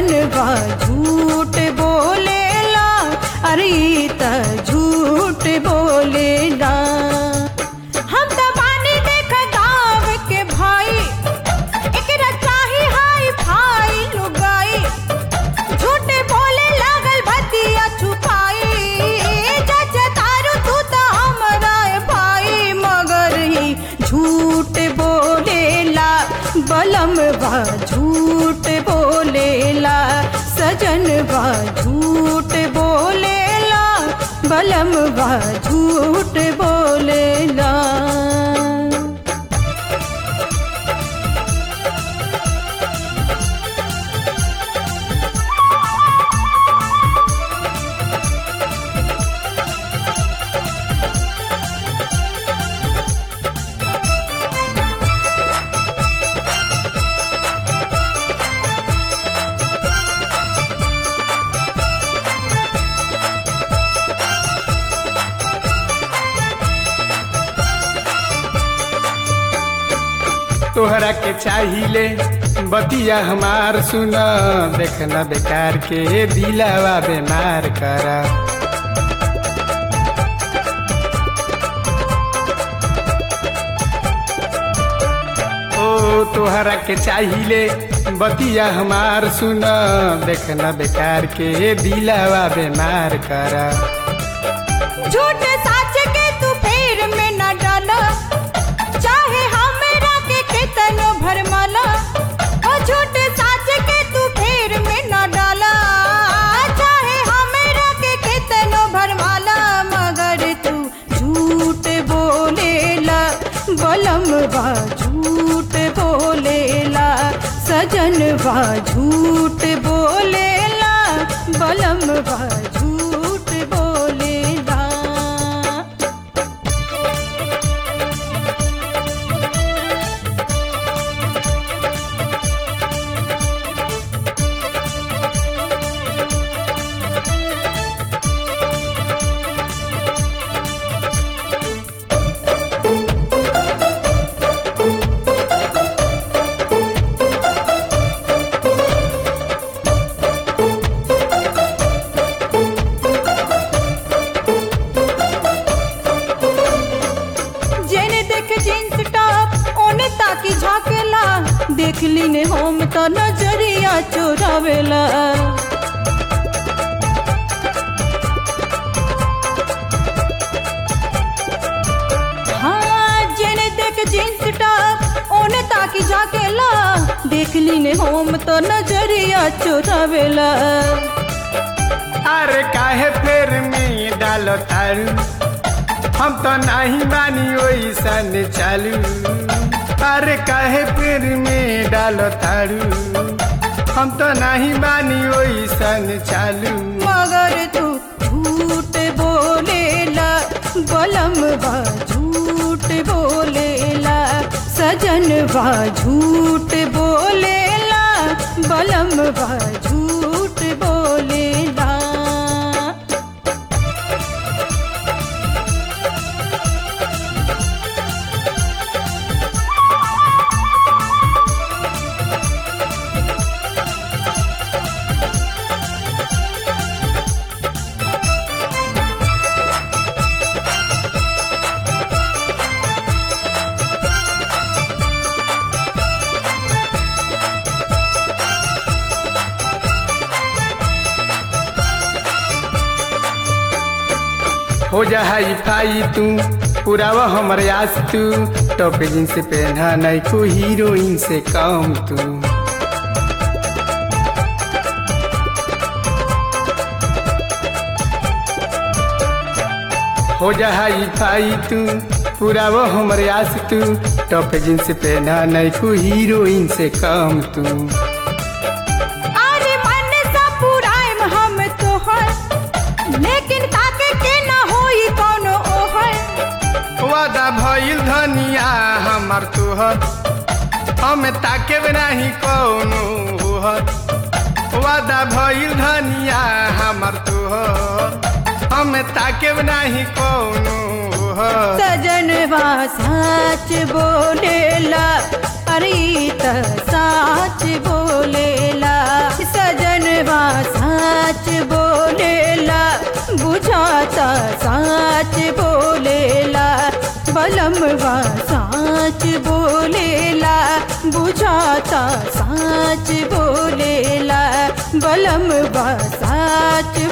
सजनवा झूठ बोलेला अरे त झूठ बोलेला हम त बानी देख गाँव के भाई एकरा चाही हाई फाई लुगाई झूठे बोले लागल भतिया छुपाई जज तारू तू त हमरा भाई मगर ही झूठ बोलेला बलम बा झूठ बोलेला सजन बा झूठ बोलेला बलम बा झूठ बोलेला तोहरा के चाहिले बतिया हमार सुन देखना बेकार के दिलावा बेमार करा ओ तोहरा के चाहिले बतिया हमार सुन देखना बेकार के दिलावा बेमार करा झूठ साच के तू फेर में न डाला चाहे हमरा के कितनो भरमाला ओ झूठ साच के तू फेर में न डाला चाहे हमरा के कितनो भरमाला मगर तू झूठ बोलेला बलम बा झूठ बोलेला सजन बा झूठ बोलेला बलम बा झूठ बोलेला जेने देख जींस टॉप ओने ताकी झाकेला देख लीने होम तो नजरिया चोरावेला हाँ जेने देख जींस टॉप ओने ताकी झाकेला देख लीने होम तो नजरिया चोरावेला अरे काहे फेर में डालो तारू हम तो नहीं मानी ओइसन चालू अरे काहे पेड़ में डालो तारू हम तो नहीं मानी ओइसन चालू मगर तू झूठ बोलेला बलम बा झूठ बोलेला सजन बा झूठ बोलेला बलम बा झूठ बोलेला हो जा हाई फाई तू पुरावा हमर आस तू टॉप जींस पहना नहीं को हीरोइन से कम तू हो जा हाई फाई तू पुरावा हमर आस तू टॉप जींस पहना नहीं को हीरोइन से कम तू अरे मन सा पुराइम हम तोहर लेकिन ताके के ना होई कोनो ओहर वादा भइल धनिया हमर तुहर हम ताके नहीं कौनो होहर वादा भइल धनिया हमर तुहर हम ताके नहीं कौनो होहर सजनवा सच बोलेला अरे त साच बोलेला सजन साच बोलेला बलमवा साच बोलेला बुझाता साच बोलेला बलमवा साच